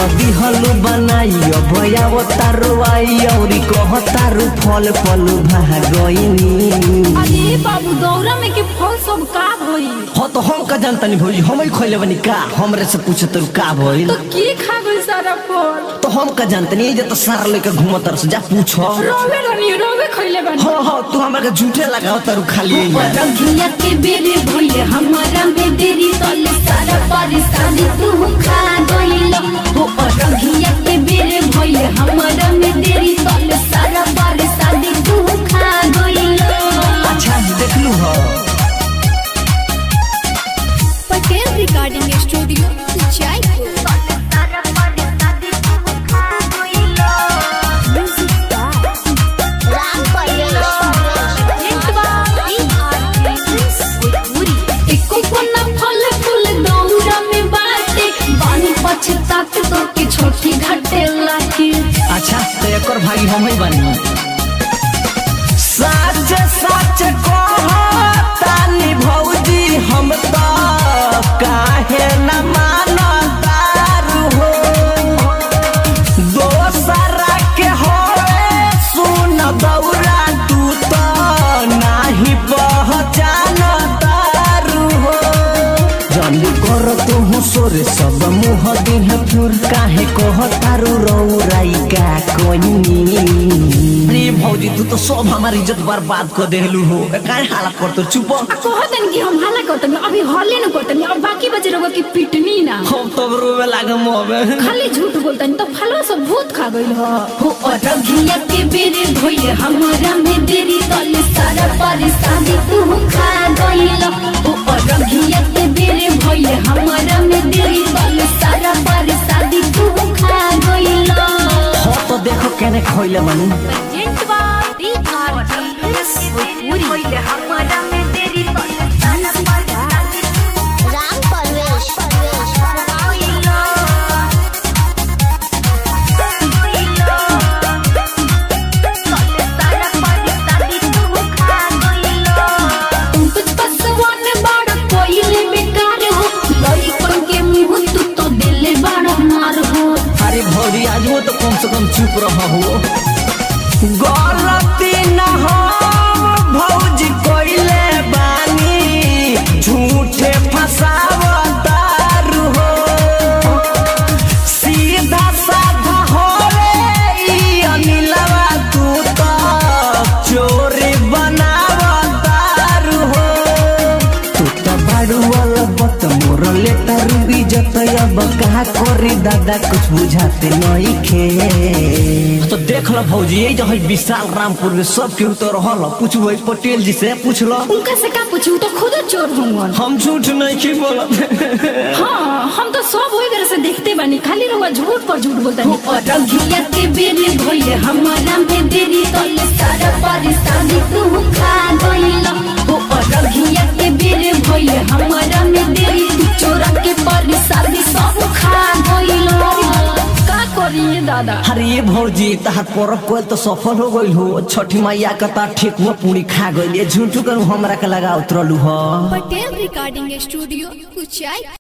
दिहलु बनाई भया तारू आई औरी कह तारू फल फल भागइनी अरे बाबू दौरा में के फल सब का भई हो तो हम का जानतनी भौजी हम ही खोले बनी का हमरे से पूछे तरू का भइल तो के खा गई सारा फल तो हम का जानतनी जे तो सारा लेके घूमत रस जा पूछो रोवे रनी रोवे खइले बनी हो हो तू हमरा के झूठे लगाओ तारू खाली रंगिया के बेरे भइले हमारा में देरी तले सारा परेशानी तू खा गइल हो रंगिया के बेरे भइले हमारा में देरी तले सारा परेशानी तू खा गइल अच्छा देखलू हो पटेल रिकॉर्डिंग स्टूडियो जयपुर एको कोना फल फूल दौरा में बाटे बानी पछतात तो के छोटी घाटे लाके अच्छा तो एकर भागी हम ही बनी सच सच कहतानी भौजी हम तो काहे न मानतारू हो दोसरा के होए सुन दौरा तू तो नाही पहचान तारू हो जल्दी कर तू सोरे सब मुह दिन फिर काहे कह तारू रौराई का कोनी रे भौजी तू तो सब हमार इज्जत बर्बाद कर देलू हो काहे हालत कर तो चुप आ कहतन कि हम हाला करतन अभी हले न करतन अब बाकी बचे रहो कि पिटनी ना हम तब रोवे लागे मोबे खाली झूठ बोलतन तो फलवा सब भूत खा गइल ह हो अरघिया के बेरे भइले हमरा में देरी तले सारा परेशानी तू खा गइल हो अरघिया के बेरे भइले हमरा में देरी तले सारा परेशानी तू खा गइल हो तो देखो केने खोइले बनी हमरा में देरी तले सारा परेशानी राम परवेश कुछ पसवान बाड़ कोइले बेकार हो लइकन के मुंह तू तो दिले बड़ा मार हो अरे भौजी आज वो तो कम से कम चुप रहा हो गलती न हो भौजी कोइले बानी झूठे फसावतारू हो सीधा साधा हो रे ई अनिलवा तू तो चोरी बनावतारू हो तू तो बाड़ू वाला बत मोर लेटर इज्जत अब कहा करी दादा कुछ बुझाते नहीं खे तो देख लो भौजी ये जो है विशाल रामपुर में सब केहू तो रहल पूछू पटेल जी से पूछ लो उनका से का पूछू तो खुद चोर होंगे हम झूठ नहीं की बोलत हाँ हम तो सब वही तरह से देखते बानी खाली रहुआ झूठ पर झूठ बोलता नहीं अरघिया के बेरे भइले हमारा में देरी तले सारा परेशानी तू खा गइल हो अरघिया के बेरे भइले हमारा में देरी तू चोरा के परेशानी सब खा गइल का करिए दादा अरे ये भौजी तहार परब कोल तो सफल हो गइल हो छठी मैया का ता ठेकुआ पूरी खा गइल ये झूठू कर हमरा के लगा उतरलू हो पटेल रिकॉर्डिंग स्टूडियो कुचाई